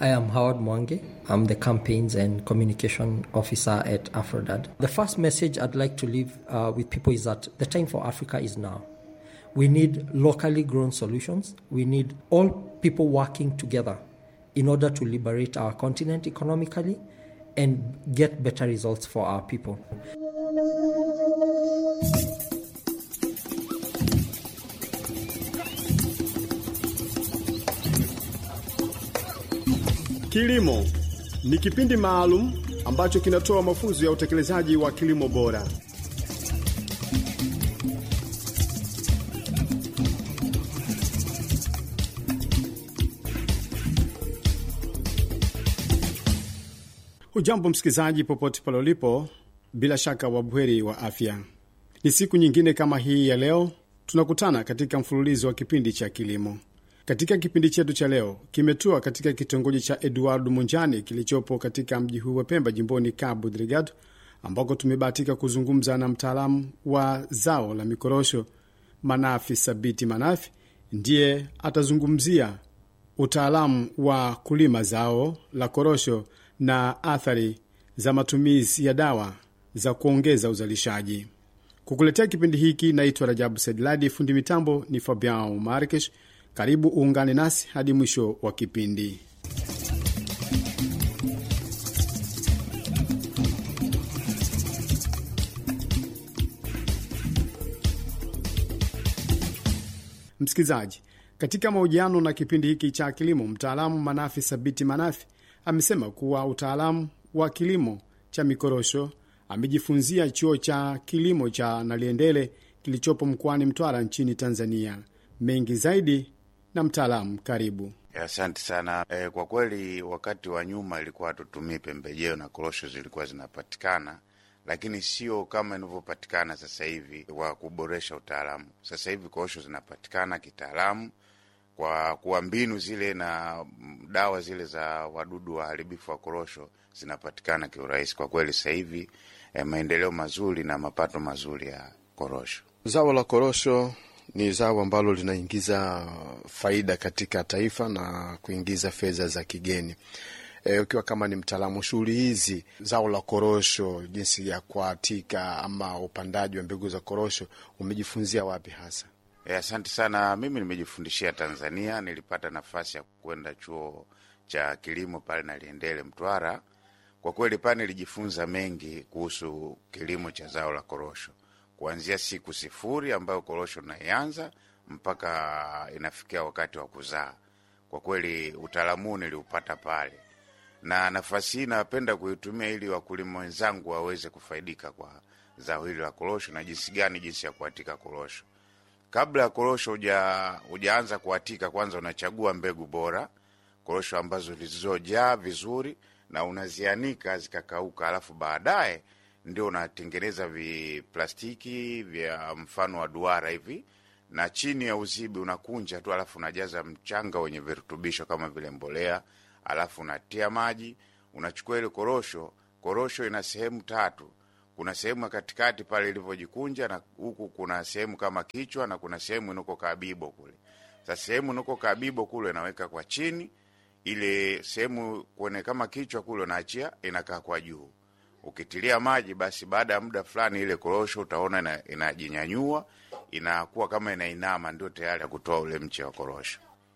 I am Howard Mwange. I'm the campaigns and communication officer at Afrodad. The first message I'd like to leave uh, with people is that the time for Africa is now. We need locally grown solutions. We need all people working together in order to liberate our continent economically and get better results for our people. Kilimo ni kipindi maalum ambacho kinatoa mafunzo ya utekelezaji wa kilimo bora. Hujambo msikilizaji, popote pale ulipo, bila shaka wabweri wa afya. Ni siku nyingine kama hii ya leo tunakutana katika mfululizo wa kipindi cha kilimo. Katika kipindi chetu cha leo kimetua katika kitongoji cha Eduardo Munjani kilichopo katika mji huu wa Pemba, jimboni Cabo Delgado, ambako tumebahatika kuzungumza na mtaalamu wa zao la mikorosho Manafi Sabiti Manafi. Ndiye atazungumzia utaalamu wa kulima zao la korosho na athari za matumizi ya dawa za kuongeza uzalishaji. Kukuletea kipindi hiki naitwa Rajabu Sedladi, fundi mitambo ni Fabian Markesh. Karibu uungane nasi hadi mwisho wa kipindi. Msikilizaji, katika mahojiano na kipindi hiki cha kilimo, mtaalamu Manafi Sabiti Manafi amesema kuwa utaalamu wa kilimo cha mikorosho amejifunzia chuo cha kilimo cha Naliendele kilichopo mkoani Mtwara nchini Tanzania. Mengi zaidi na mtaalamu, karibu. Asante sana. E, kwa kweli wakati wa nyuma ilikuwa hatutumii pembejeo na korosho zilikuwa zinapatikana, lakini sio kama inavyopatikana sasa hivi wa kuboresha utaalamu. Sasa hivi korosho zinapatikana kitaalamu kwa kuwa mbinu zile na dawa zile za wadudu waharibifu wa korosho zinapatikana kiurahisi. Kwa kweli sasa hivi e, maendeleo mazuri na mapato mazuri ya korosho. Zao la korosho ni zao ambalo linaingiza faida katika taifa na kuingiza fedha za kigeni. E, ukiwa kama ni mtaalamu shughuli hizi, zao la korosho, jinsi ya kuatika ama upandaji wa mbegu za korosho, umejifunzia wapi hasa? E, asante sana. Mimi nimejifundishia Tanzania, nilipata nafasi ya kwenda chuo cha kilimo pale Naliendele, Mtwara. Kwa kweli pale nilijifunza mengi kuhusu kilimo cha zao la korosho kuanzia siku sifuri ambayo korosho naianza mpaka inafikia wakati wa kuzaa. Kwa kweli utaalamu huu niliupata pale, na nafasi hii napenda kuitumia ili wakulima wenzangu waweze kufaidika kwa zao hili la korosho na jinsi gani, jinsi ya kuatika korosho. Kabla ya korosho hujaanza kuatika, kwanza unachagua mbegu bora, korosho ambazo zilizojaa vizuri, na unazianika zikakauka, alafu baadaye ndio unatengeneza viplastiki vya mfano wa duara hivi, na chini ya uzibi unakunja tu, alafu unajaza mchanga wenye virutubisho kama vile mbolea, alafu unatia maji, unachukua ile korosho. Korosho ina sehemu tatu, kuna sehemu ya katikati pale ilivyojikunja, na huku kuna sehemu kama kichwa, na kuna sehemu inako kabibo kule. Sasa sehemu inako kabibo kule inaweka kwa chini, ile sehemu kwenye kama kichwa kule unaachia inakaa kwa juu ukitilia maji basi, baada ya muda fulani ile korosho utaona inajinyanyua inakuwa kama inainama, ndio tayari ya kutoa ule mche wa korosho.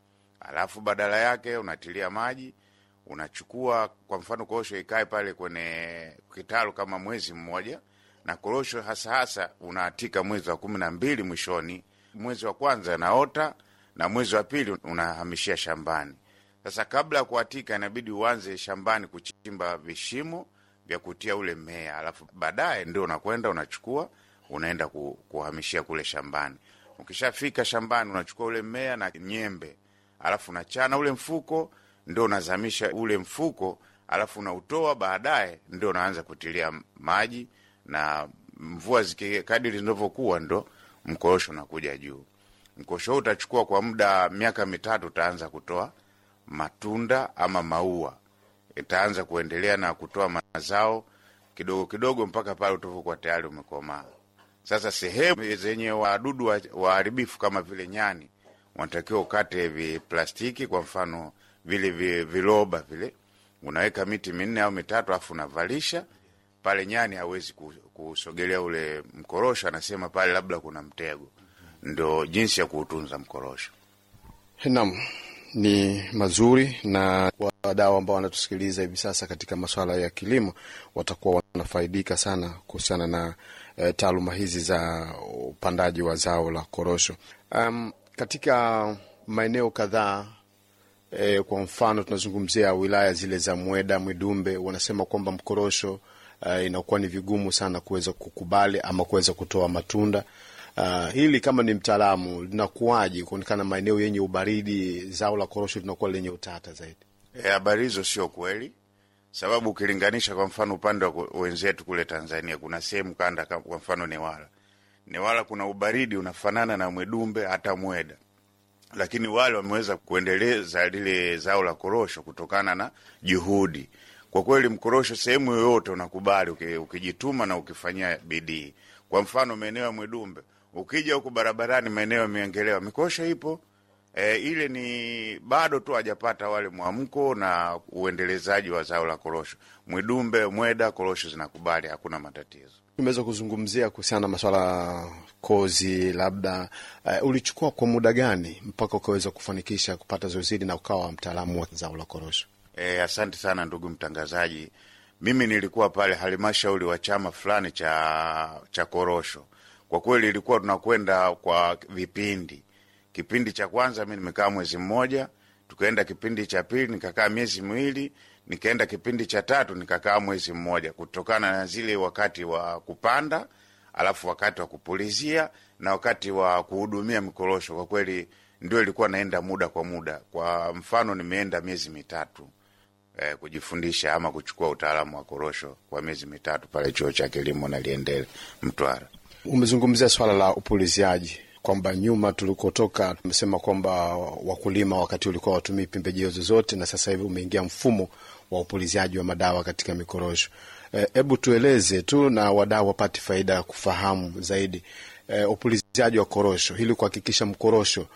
Alafu badala yake unatilia maji, unachukua kwa mfano korosho ikae pale kwenye kitalu kama mwezi mmoja, na korosho hasa hasa unaatika mwezi wa kumi na mbili mwishoni. Mwezi wa kwanza inaota na mwezi wa pili unahamishia shambani. Sasa kabla ya kuatika, inabidi uanze shambani kuchimba vishimo vya kutia ule mmea, alafu baadaye ndio unakwenda unachukua unaenda ku, kuhamishia kule shambani. Ukishafika shambani unachukua ule mmea na nyembe, alafu unachana ule mfuko, ndio unazamisha ule mfuko, alafu unautoa. Baadaye ndio unaanza kutilia maji, na mvua zikikadiri zinavyokuwa, ndo mkorosho unakuja juu. Mkorosho huu utachukua kwa muda miaka mitatu, utaanza kutoa matunda ama maua itaanza kuendelea na kutoa mazao kidogo kidogo mpaka pale utavokuwa tayari umekomaa. Sasa sehemu zenye wadudu waharibifu kama vile nyani, wanatakiwa ukate viplastiki, kwa mfano vile vi- viloba vile, unaweka miti minne au mitatu, alafu unavalisha pale. Nyani hawezi ku- kusogelea ule mkorosho, anasema pale labda kuna mtego. Ndo jinsi ya kuutunza mkorosho. Naam, ni mazuri na wadau ambao wanatusikiliza hivi sasa katika masuala ya kilimo watakuwa wanafaidika sana kuhusiana na e, taaluma hizi za upandaji wa zao la korosho. Um, katika maeneo kadhaa e, kwa mfano tunazungumzia wilaya zile za Mweda, Mwidumbe, wanasema kwamba mkorosho uh, inakuwa ni vigumu sana kuweza kukubali ama kuweza kutoa matunda. Uh, hili kama ni mtaalamu linakuwaje kuonekana maeneo yenye ubaridi zao la korosho linakuwa lenye utata zaidi? E, habari hizo sio kweli, sababu ukilinganisha kwa mfano upande wa ku- wenzetu kule Tanzania, kuna sehemu kanda, kama kwa mfano Newala, Newala kuna ubaridi unafanana na Mwedumbe hata Mweda, lakini wale wameweza kuendeleza lile zao la korosho kutokana na juhudi. Kwa kweli mkorosho sehemu yoyote unakubali uki- ukijituma na ukifanyia bidii. Kwa mfano maeneo ya Mwedumbe, ukija huku barabarani maeneo ya Miengelewa, mikorosho ipo E, ile ni bado tu hajapata wale mwamko na uendelezaji wa zao la korosho. Mwidumbe, Mweda, korosho zinakubali, hakuna matatizo. Tumeweza kuzungumzia kuhusiana na maswala ya kozi, labda uh, ulichukua kwa muda gani mpaka ukaweza kufanikisha kupata zoezi hili na ukawa mtaalamu wa zao la korosho? E, asante sana ndugu mtangazaji. Mimi nilikuwa pale halmashauri wa chama fulani cha cha korosho. Kwa kweli ilikuwa tunakwenda kwa vipindi. Kipindi cha kwanza mi nimekaa mwezi mmoja, tukaenda kipindi cha pili nikakaa miezi miwili, nikaenda kipindi cha tatu nikakaa mwezi mmoja, kutokana na zile wakati wa kupanda, alafu wakati wa kupulizia na wakati wa kuhudumia mikorosho. Kwa kweli ndio ilikuwa naenda muda kwa muda. Kwa mfano nimeenda miezi mitatu eh, kujifundisha ama kuchukua utaalamu wa korosho kwa miezi mitatu pale chuo cha kilimo na Liendele Mtwara. Umezungumzia swala la upuliziaji kwamba nyuma tulikotoka tumesema kwamba wakulima wakati ulikuwa watumii pembejeo zozote, na sasa hivi umeingia mfumo wa upuliziaji wa madawa katika mikorosho. Hebu e, tueleze tu na wadau wapate faida ya kufahamu zaidi e, upuliziaji wa korosho ili kuhakikisha mkorosho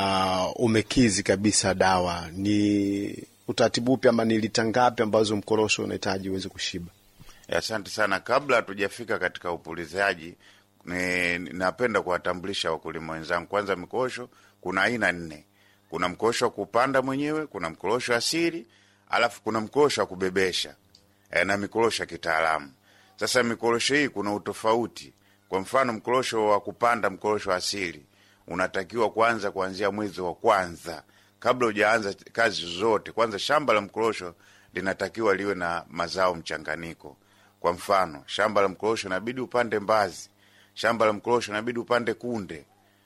uh, umekizi kabisa dawa. Ni utaratibu upi ama ni lita ngapi ambazo mkorosho unahitaji uweze kushiba? Asante sana. Kabla hatujafika katika upuliziaji ni, napenda kuwatambulisha wakulima wenzangu. Kwanza, mikorosho kuna aina nne. Kuna mkorosho wa kupanda mwenyewe, kuna mkorosho asili, alafu kuna mkorosho wa kubebesha e, na mikorosho ya kitaalamu. Sasa mikorosho hii kuna utofauti. Kwa mfano, mkorosho wa kupanda, mkorosho asili unatakiwa kwanza kuanzia mwezi wa kwanza, kabla hujaanza kazi zozote. Kwanza shamba la mkorosho linatakiwa liwe na mazao mchanganyiko. Kwa mfano, shamba la mkorosho inabidi upande mbazi shamba la mkorosho inabidi upande kunde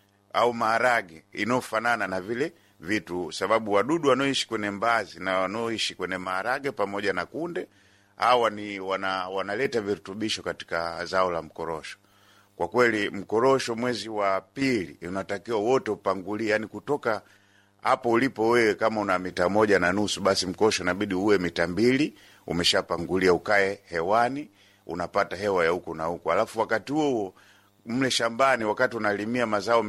au maharage inayofanana na vile vitu, sababu wadudu wanaoishi kwenye mbazi na wanaoishi kwenye maharage pamoja na kunde hawa ni wana, wanaleta virutubisho katika zao la mkorosho. Kwa kweli mkorosho mwezi wa pili unatakiwa wote upangulie, yani kutoka hapo ulipo wewe, kama una mita moja na nusu, basi mkorosho inabidi uwe mita mbili umeshapangulia, ukae hewani, unapata hewa ya huku na huku, alafu wakati huo mle shambani, wakati unalimia mazao